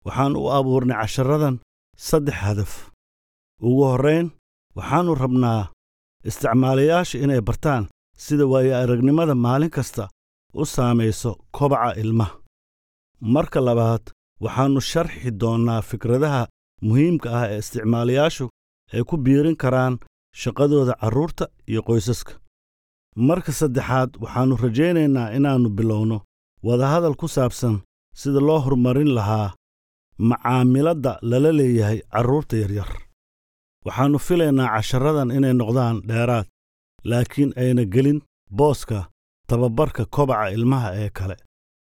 waxaan u abuurnay casharadan saddex hadaf ugu horrayn waxaannu rabnaa isticmaalayaasha inay bartaan sida waayo aragnimada maalin kasta u saamayso kobaca ilmaha marka labaad waxaannu sharxi doonnaa fikradaha muhiimka ah ee isticmaalayaashu ay ku biirin karaan shaqadooda carruurta iyo qoysaska marka saddexaad waxaannu rajaynaynaa inaannu bilowno wadahadal ku saabsan sida loo horumarin lahaa macaamiladda lala leeyahay carruurta yaryar waxaannu filaynaa casharadan inay noqdaan dheeraad laakiin ayna gelin booska tababarka kobaca ilmaha ee kale